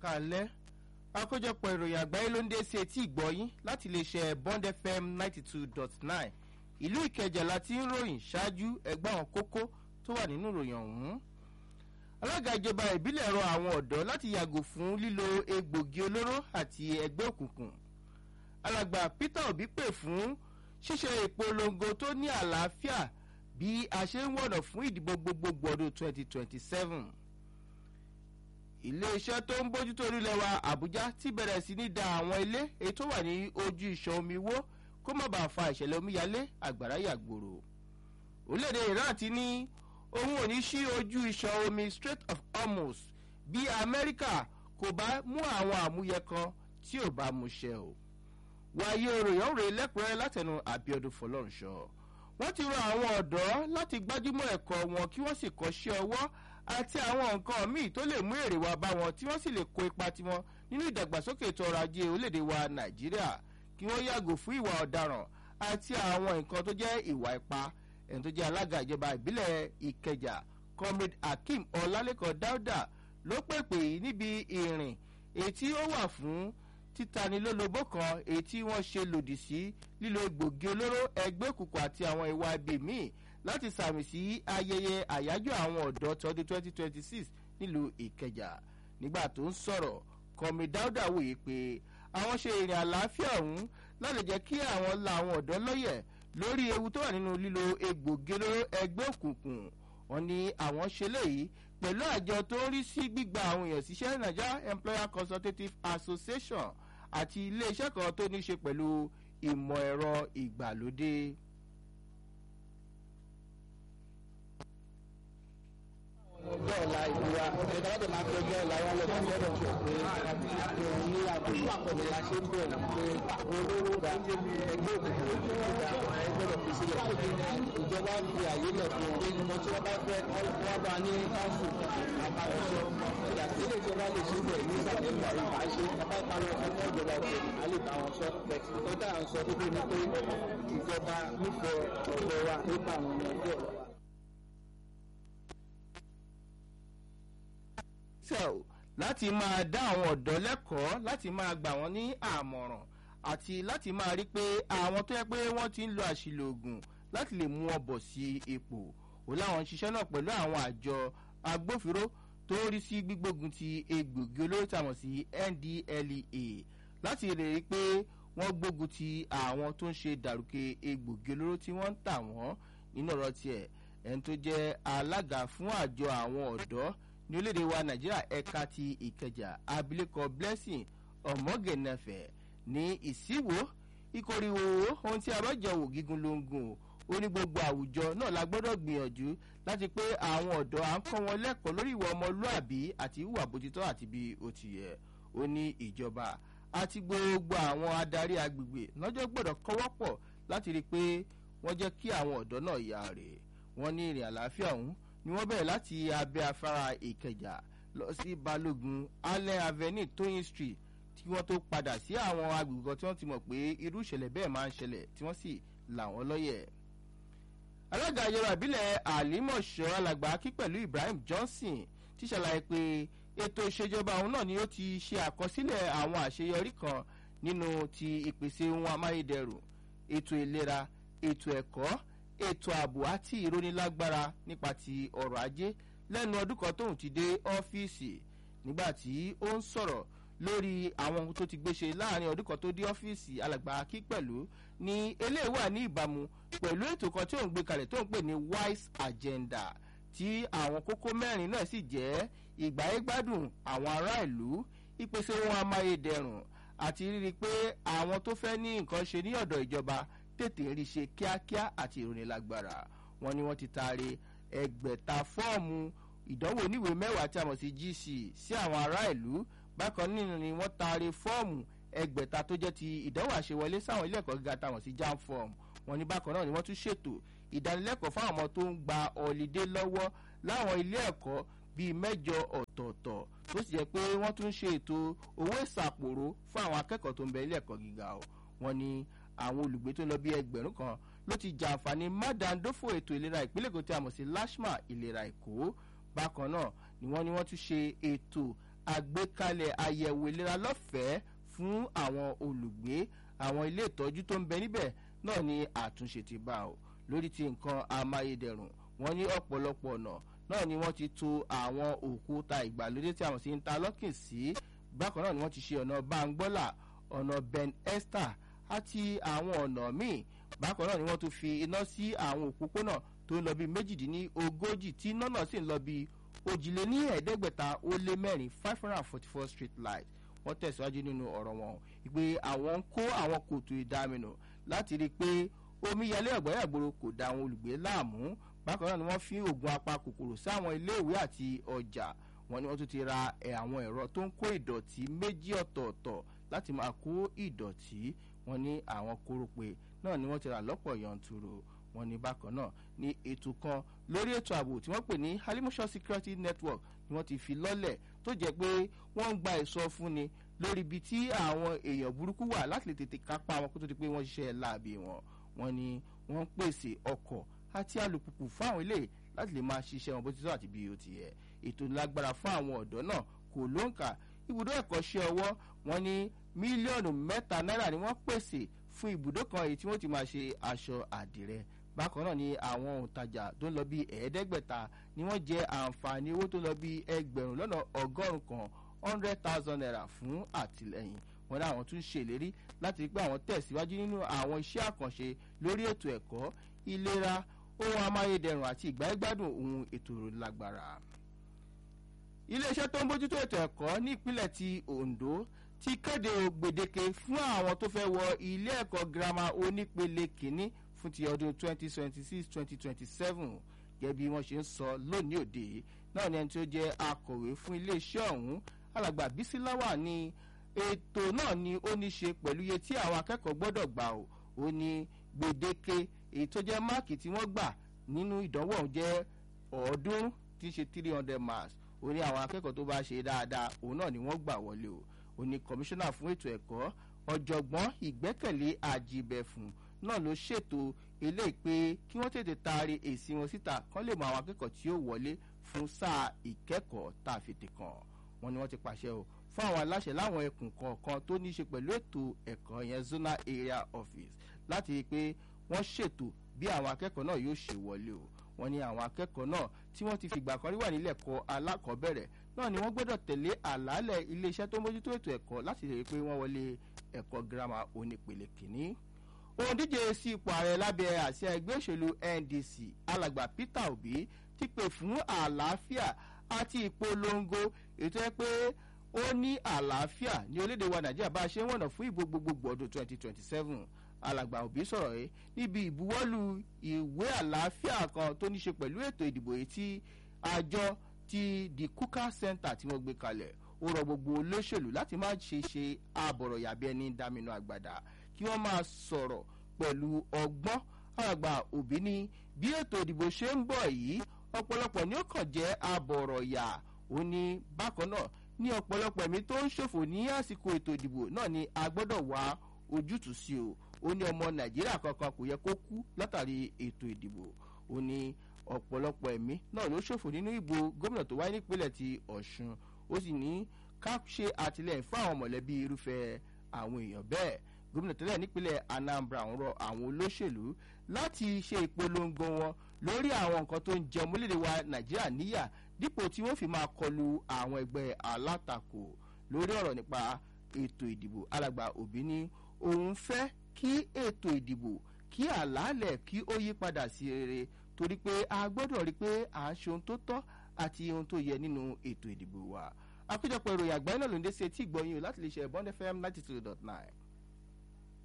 káalẹ́ àkójọpọ̀ ìròyìn àgbáyé ló ń dé sí etí ìgbọ́yín láti iléeṣẹ́ bond fm ninety two dot nine ìlú ìkẹjà láti ń ròyìn ṣáájú ẹgbẹ́ àwọn kókó tó wà nínú ìròyìn ọ̀hún. alága ìjọba ìbílẹ̀ rọ àwọn ọ̀dọ́ láti yàgò fún lílo egbògi olóró àti ẹgbẹ́ òkùnkùn. alàgbà peter obi pè fún ṣíṣe ìpolongo tó ní àlàáfíà bí a ṣe ń wọ̀nà fún ìdìbò gbogbogbò ọdún twenty twenty seven iléeṣẹ́ tó ń bójútó orílẹ̀ wa àbújá ti bẹ̀rẹ̀ sí ní da àwọn ilé èyí tó wà ní ojú ìṣàn omi wó kó má bàa fa ìṣẹ̀lẹ̀ omíyalé àgbàrá yàgbòrò orílẹ̀-èdè iran ti ní òun ò ní sí ojú ìṣàn omi strait of hormuz bí amẹ́ríkà kò bá mú àwọn àmúyẹ kan tí ò bá mú ṣẹ o wáyé oròyìn òrè lẹ́kùnrẹ́rẹ́ látẹnu àbíọdún fọlọ́runṣọ wọ́n ti rọ àwọn ọ̀dọ́ láti gbájúmọ́ ẹ̀kọ́ wọn kí wọ́n sì kọ́ṣẹ́ ọwọ́ àti àwọn nǹkan míì tó lè mú èrè wá bá wọn tí wọ́n sì lè kó ipa tiwọn nínú ìdàgbàsókè ètò ọrọ̀ ajé orílẹ̀-èdè wa nàìjíríà kí wọ́n yàgò fún ìwà ọ̀daràn àti àwọn nǹkan tó jẹ́ ìwà ipá ẹni tó jẹ́ alága ìjọba ìbílẹ̀ ìkẹjà comrade akeem ọlálẹ́kọ̀ọ́ dáúdà ló pèpè yìí níbi ìrìn èyí tí ó wà fún títanilólobó kan èyí tí wọ́n ṣe lòdì sí lílo egbògi olóró ẹgbẹ́ òkùnkùn àti àwọn ìwà ibi míì láti sàmì sí ayẹyẹ àyájọ́ àwọn ọ̀dọ́ tọdún 2026 nílùú ìkẹjà nígbà tó ń sọ̀rọ̀ kọ́mi dáúdà wòye pé àwọn ṣe ìrìn àlàáfíà ọ̀hún láti jẹ́ kí àwọn la àwọn ọ̀dọ́ lọ́yẹ̀ lórí ewu tó wà nínú lílo egbògi olóró ẹgbẹ́ òkùnkùn wọn ni àwọn ṣe léyìí pẹ̀lú àjọ tó ń rí sí gbígba àwọn èèyàn síṣẹ́ nigeria employer consultative association àti iléeṣẹ́ kan tó ní í ṣe pẹ̀lú ìmọ̀ ẹ̀rọ ìgbàlódé. ọjọ́ ọ̀la ìlú wa ẹ̀ka láti máa fi ọjọ́ ọ̀la wa lọ sí ọ̀dọ̀ tó pé àtẹ̀wọ̀n ní àbúrò àpọ̀lẹ̀ la ṣe ń bẹ̀rẹ̀ pé olóró da ẹgbẹ́ òkùnkùn ìgbà ẹgbẹ́ fi sílẹ̀ ìjọba fi àyè lẹ̀ fún un nínú tí wọ́n bá fẹ́ wọ́n bá ní káńsù àbáwọ̀sọ ìgbà tí ilé ìjọba lè ṣe bẹ̀ ní ìsàlẹ̀ ìgbà ìgbà ṣe bàbá ìparí ọkọ̀ fún ìjọba òkè alẹ́ bá wọn sọ bẹ̀tì tó dà ń sọ pé ní pé ìjọba nífẹ̀ẹ́ ọ̀dọ́ wa nípa àwọn ọmọ ọjọ́ ọ̀la. cell láti máa dá àwọn ọ̀dọ́ lẹ́kọ̀ọ́ láti máa gbà wọ́n ní àmọ̀ràn àti láti máa rí pé àwọn tó yẹ pé wọ́n ti ń lo àṣìlò oògùn láti lè mú wọn bọ̀ sí ipò ó láwọn ń ṣiṣẹ́ náà pẹ̀lú àwọn àjọ agbófinró tó ń rí sí gbígbógun ti egbògi olóró tàmọ̀ sí ndlea láti lè rí pé wọ́n gbógun ti àwọn tó ń ṣe dàrúkẹ egbògi olóró tí wọ́n ń tà wọ́n nínú ọ̀rọ̀ tiẹ̀ ẹni tó jẹ́ alága fún àjọ àwọn ọ̀dọ́ ní orílẹ̀-èdè wa nàìjíríà ẹ̀ka ti ìkẹjà abilékọ blessing ọ̀mọ́gẹ̀nẹ̀fẹ̀ ní ìsíwò ìkórìwò ohun tí a bá jọ wò gígùn ló ń gùn ó ní gbogbo àwùjọ náà la gbọ́dọ̀ gbìyànjú láti pé àwọn ọ̀dọ́ à ń kọ́ wọn lẹ́kọ̀ọ́ lórí ìwà ọmọlúàbí àti ìwà bójútó àti bí ó ti yẹ ó ní ìjọba àti gbogbo àwọn adarí agbègbè lọ́jọ́ gbọ́dọ̀ kọ́wọ́pọ̀ láti rí i pé wọ́n jẹ́ kí àwọn ọ̀dọ́ náà yà rè wọ́n ní ìrìn àlàáfíà ọ̀hún ni wọ́n bẹ̀rẹ̀ láti abẹ́ afárá ìkẹjà lọ sí balógun allen avenue tóyin street tí wọ́n tó padà sí àwọn agbègbè kan tí wọ́n ti mọ̀ pé irú ìṣẹ̀lẹ̀ bẹ́ẹ̀ máa ń ṣẹlẹ̀ tí wọ́n sì là wọ́n lọ́yẹ̀. alága ìjọba ìbílẹ̀ àlímọ̀ṣọ́ alàgbà akí pẹ̀lú ibrahim johnson ti ṣàlàyé pé ètò ìṣèjọba òun náà ni ó ti ṣe àkọsílẹ̀ àwọn àṣeyọrí kan nínú ti ìpèsè ohun amáyédẹrùn ètò ìlera ètò ẹ̀kọ́ ètò ààbò àti ìrónilágbára nípa ti ọrọ̀ ajé lẹ́nu ọdún kan tóun ti dé ọ́fíìsì nígbà tí ó ń sọ̀rọ̀ lórí àwọn ohun tó ti gbéṣe láàrin ọdún kan tó dé ọ́fíìsì alàgbà kí pẹ̀lú ní eléyìí wà ní ìbámu pẹ̀lú ètò kan tí òun gbé kalẹ̀ tó ń pè ní wise agenda tí àwọn kókó mẹ́rin náà sì jẹ́ ìgbáyégbádùn àwọn ará ìlú ìpèsè ohun amáyédẹrùn àti rírí pé àwọn tó fẹ́ ní nǹkan ṣe ní ọ̀dọ̀ ìjọba tètè rí ṣe kíákíá àti ìrònílágbára wọn ni wọn ti taari ẹgbẹ̀ta fọ́ọ̀mù ìdánwò oníwèé mẹ́wàá tí a mọ̀ sí gc sí àwọn ará ìlú bákan nínú ni wọ́n taari fọ́ọ̀mù ẹgbẹ̀ta tó jẹ́ ti ìdánwò àṣewọlé sáwọn ilé ẹ̀kọ́ gíga tá a mọ̀ sí jam form wọn ni bákan náà ni wọ́n tún ṣètò ìdánilẹ́kọ̀ọ́ fáwọn ọmọ tó ń gba ọ̀lídé lọ́wọ́ láwọn ilé ẹ̀kọ́ bíi mẹ́jọ ọ̀tọ̀ọ̀tọ̀ tó sì jẹ́ pé wọ́n tún ṣe ètò owó ìsàpòrò fún àwọn akẹ́kọ̀ọ́ tó ń bẹ ilé ẹ̀kọ́ gíga o wọn ni àwọn olùgbé tó lọ bí ẹgbẹ̀rún kan ló ti jàǹfààní mádàndófò ètò ìlera ìpínlẹ̀ èkó tí a mọ̀ sí lashma ìlera èkó bákan náà ni wọ́n ní wọ́n tún ṣe ètò àgbékalẹ̀ àyẹ̀wò ìlera lọ́fẹ̀ẹ́ fún àwọn olùgbé àwọn ilé ìtọ́jú tó ń bẹ níbẹ̀ náà ni àtúnṣe ti bá o lórí ti nǹkan amáyédẹrùn wọ́n ní ọ̀pọ̀lọpọ̀ ọ̀nà náà ni wọ́n ti to àwọn òkúta ìgbàlódé tí àwọn sì ń ta lọ́kìn sí bákan náà ni wọ́n ti ṣe ọ̀nà bangbọ́là ọ̀nà ben esther àti àwọn ọ̀nà míì bákan náà ni wọ́n tún fi iná sí àwọn òpópónà tó ń lọ bí méjìdínlógójì tí iná náà sì ń lọ bí òjìléní ẹ̀ẹ́dẹ́gbẹ̀ta ó lé mẹ́rin five hundred and forty four street light wọ́n tẹ̀síwájú nínú ọ̀rọ̀ wọn pé àwọn ń kó àwọn kòtò ìdáminù láti rí i pé omíyalé ọ̀gbọ́yàgbòrò kò da àwọn olùgbé láàmú bákan náà ni wọ́n fi oògùn apakòkòrò sáwọn iléèwé àti ọjà wọn ni wọ́n tún ti ra àwọn ẹ̀rọ tó ń kó ìdọ̀tí méjì ọ̀tọ̀ọ̀tọ̀ láti máa kó ìdọ̀tí wọn ní àwọn kórópè náà ni wọ́n ti rà lọ́pọ̀ yanturu wọn ní bákan náà ní ètò kan lórí ètò ààbò tí wọ́n pè ní halimusha security network ni wọ́n ti fi lọ́lẹ̀ tó jẹ́ pé wọ́n ń gba ìsọfúnni lórí ibi tí àwọn èèyàn burúkú wà láti lè tètè kápá wọn kó tó di pé wọ́n ṣiṣẹ́ láàbì wọn wọn ni wọ́n ń pèsè ọkọ̀ àti alùpùpù fún àwọn ilé láti lè máa ṣiṣẹ́ wọn bó ti tọ́ àti bí ó ti yẹ ètò lágbára fún àwọn ọ̀dọ́ náà kò ló ń kà ibùdó ẹ̀kọ́ṣẹ́ ọwọ́ wọn ní mílíọ̀nù mẹ́ta náírà ni wọ́n pèsè fún ibùdó kan èyí tí wọ́n ti máa ṣe aṣọ àdìrẹ bákan náà ni àwọn òǹtajà tó ń lọ bí ẹ̀ẹ́dẹ́gbẹ̀ta ni wọ́n jẹ àǹfààní owó tó lọ bí ẹgbẹ̀rún lọ́nà ọgọ́rùn kan hundred thousand naira fún àtìlẹyìn wọn láwọn tún ṣèlérí láti rí pé àwọn tẹ̀síwájú nínú àwọn iṣẹ́ àkànṣe lórí ètò ẹ̀kọ́ ìlera ohun amáyédẹrùn àti ìgbáyégbádùn ohun ètò lágbára. iléeṣẹ́ tó ń bójútó ètò ẹ̀kọ́ ní ìpínlẹ̀ ti ondo ti kéde gbèdéke fún àwọn tó fẹ́ wọ ilé ẹ̀kọ́ girama onípele kìíní fún ti ọdún 2026-2027 gẹ́gẹ́ bí wọ́n ṣe ń sọ lónìí òde náà ni ẹni tí ó jẹ́ akọ̀wé fún iléeṣẹ́ ọ̀hún alàgbà bísíláwà ni ètò náà ni ó ní ṣe pẹ̀lú iye tí àwọn akẹ́kọ̀ọ́ gbọ́dọ̀ gbà ó ó ní gbèdéke èyí tó jẹ́ máàkì tí wọ́n gbà nínú ìdánwò ọ̀hún jẹ́ ọ̀ọ́dúnrún tí í ṣe three hundred marks ó ní àwọn akẹ́kọ̀ọ́ tó bá ṣe dáadáa òun náà ni wọ́n gbà wọlé o ó ní kọmíṣánná fún ètò ẹ̀kọ́ ọ̀jọ̀gbọ́n ìgbẹ́kẹ̀lé àjìbẹ̀fùn náà ló ṣètò eléyìí pé kí wọ́n tètè taari èsì wọn síta kán lè mọ àwọn akẹ́kọ̀ọ́ tí ó wọlé fún sáà ìkẹ́kọ̀ọ́ tá a fi tè kàn wọ́n ní wọ́n ti pàṣẹ o fún àwọn aláṣẹ láwọn ẹkùn kọ̀ọ̀kan tó ní í ṣe pẹ̀lú ètò ẹ̀kọ́ yẹn zonal area office láti rí i pé wọ́n ṣètò bí àwọn akẹ́kọ̀ọ́ náà yóò ṣe wọlé o wọ́n ní àwọn akẹ́kọ̀ọ́ náà tí wọ́n ti fìgbà kan rí wà nílẹ̀ ẹ̀kọ́ alákọ̀ọ́bẹ̀rẹ̀ náà ni wọ́n gbọ́dọ̀ tẹ̀lé àlàálẹ̀ iléeṣẹ́ tó ń mójútó ètò ẹ̀kọ́ láti rí i pé wọ́n wọlé ẹ̀kọ́ girama onípele kìíní òun díje sí ipò ààrẹ lábẹ́ àsíá ẹgbẹ́ òṣèlú ndc alàgbà peter obi ti pè fún àlàáfíà àti ìpolongo ètò ẹ pé ó ní àlàáfíà ní orílẹ̀-èdè wa nàìjíríà bá a ṣe ń wọ̀nà fún ìbò gbogbogbò ọdún 2027 alàgbà òbí sọ̀rọ̀ yìí níbi ìbuwọ́lù ìwé àlàáfíà kan tó ní ṣe pẹ̀lú ètò ìdìbò yìí tí àjọ ti the kuka center tí wọ́n gbé kalẹ̀ ó rọ gbogbo olóṣèlú láti má ṣe ṣe àbọ̀rọ̀ yàbí ẹni dáminú àgbàdà kí wọ́n máa sọ̀rọ̀ pẹ̀lú ọgbọ́n alàgbà òbí ní bí ètò ìdìbò ṣe ń bọ̀ yìí ọ̀pọ̀lọpọ̀ ni ó kàn jẹ́ àbọ̀rọ̀ yà ó ní bákan náà ní ọ̀pọ̀lọpọ̀ ẹ̀mí tó ń ṣòfò ní àsìkò ètò ìdìbò náà ni a gbọ́dọ̀ wá ojútùú sí o ó ní ọmọ nàìjíríà kankan kò yẹ kó kú látàrí ètò ìdìbò ó ní ọ̀pọ̀lọpọ̀ ẹ̀mí náà ló ṣòfò nínú ìbò gómìnà tó wáyé nípínlẹ̀ ti ọ̀ṣun ó sì ní ká ṣe àtìlẹyìn fún àwọn mọ̀lẹ́bí irúfẹ́ àwọn èèyàn bẹ́ẹ̀ gómìnà tẹ́lẹ̀ nípínlẹ̀ anambra ń rọ àwọn olóṣèlú láti ṣe ìpolongo wọn lórí àwọn nǹkan tó ń jẹ ọmọlédè wa nàìjíríà níyà dípò tí wọ́n fi máa kọlu àwọn ẹgbẹ́ alátakò lórí ọ̀rọ̀ nípa ètò ìdìbò alàgbà òbí ní òun fẹ́ kí ètò ìdìbò kí àlàálẹ̀ kí ó yí padà sí rere torí pé a gbọ́dọ̀ rí i pé à ń ṣe ohun tó tọ́ àti ohun tó yẹ nínú ètò ìdìbò wa àkójọpọ̀ ìròyìn àgbáyé náà ló ń dé sí etí ìgbọ̀nyìn láti lè ṣe bond fm ninety two dot nine.